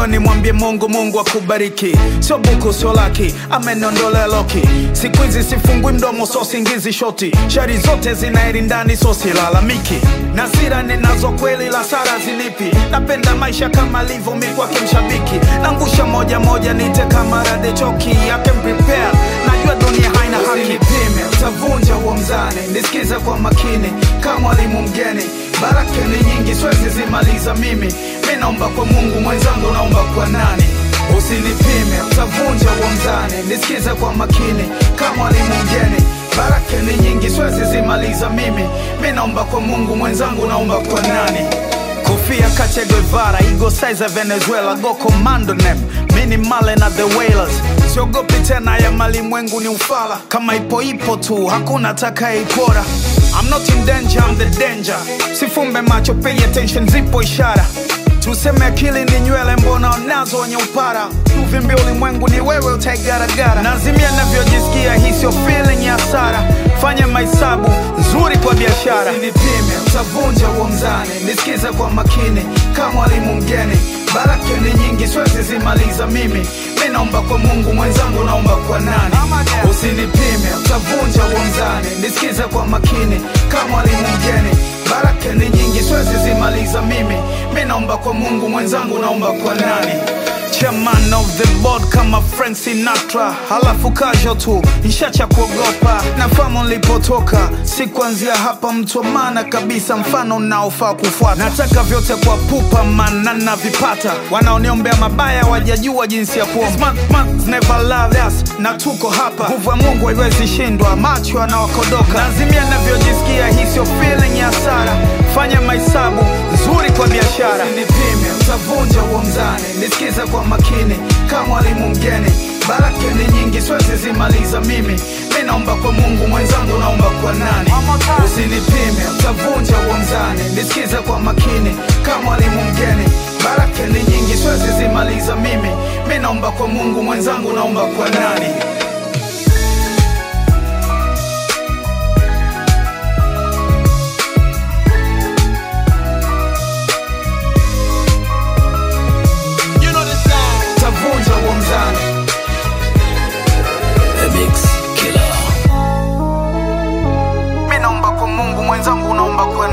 nimeamua nimwambie Mungu, Mungu akubariki. Sio buku, sio laki, ameniondolea loki. Siku hizi sifungui mdomo, so singizi shoti. Shari zote zinairi ndani, so silalamiki. Na sira ninazo kweli, la sara zilipi. Napenda maisha kama alivyo, mi kwake mshabiki. Nangusha moja moja, nite kama rade choki. I can prepare, najua dunia haina haki. Usinipime, utavunja huo mzani. Nisikize kwa makini, kama mwalimu mgeni. Baraka ni nyingi, siwezi zimaliza mimi. Mi naomba kwa Mungu, mwenzangu naomba kwa nani? Usinipime, utavunja huo mzani. Nisikize kwa makini, kama mwalimu mgeni. Baraka ni nyingi, siwezi zimaliza mimi. Mi naomba kwa Mungu, mwenzangu naomba kwa nani? Kofia Che Guevara, Ego Size Venezuela, Go Commando Nem, Mini Male na The Wailers. Siogopi tena ya malimwengu ni ufala, kama ipo ipo tu, hakuna atakayeipora. I'm not in danger, I'm the danger. Sifumbe macho, pay attention, zipo ishara. Tuseme akili ni nywele, mbona unazo wenye upara? Uvimbi ulimwengu ni wewe, utaigaragara. Nazimia navyojisikia, hii sio feeling ya hasara. Fanya mahesabu nzuri kwa biashara. Usinipime, utavunja huo mzani. Nisikize kwa makini, kama mwalimu mgeni. Baraka ni nyingi, siwezi zimaliza mimi. Mi naomba kwa Mungu, mwenzangu naomba kwa nani? Usinipime, utavunja huo mzani. Nisikize kwa makini, kama mwalimu mgeni. Baraka ni nyingi, siwezi zimaliza mimi. Mi naomba kwa Mungu, mwenzangu naomba kwa nani? Chairman of the board kama Frank Sinatra, halafu kasho tu ishacha kuogopa. Nafahamu nilipotoka, si kuanzia hapa, mtu wa maana kabisa, mfano unaofaa kufuata. Nataka vyote kwa pupa, maana navipata. Wanaoniombea mabaya wajajua jinsi ya kuomba. Smart man never loved us, na tuko hapa. Nguvu ya Mungu haiwezi shindwa, macho anawakodoka. Nazimia navyojisikia, hii sio feeling ya hasara. Fanya mahesabu nzuri kwa biashara. Usinipime, utavunja huo mzani. Nisikize kwa makini, kama mwalimu mgeni. Baraka ni nyingi, siwezi zimaliza mimi. Mi naomba kwa Mungu, mwenzangu naomba kwa nani? Usinipime, utavunja huo mzani. Nisikize kwa makini, kama mwalimu mgeni. Baraka ni nyingi, siwezi zimaliza mimi. Mi naomba kwa Mungu, mwenzangu naomba kwa nani? You know the sound. Utavunja huo mzani. The Mix Killer. Mi naomba kwa Mungu, mwenzangu naomba kwa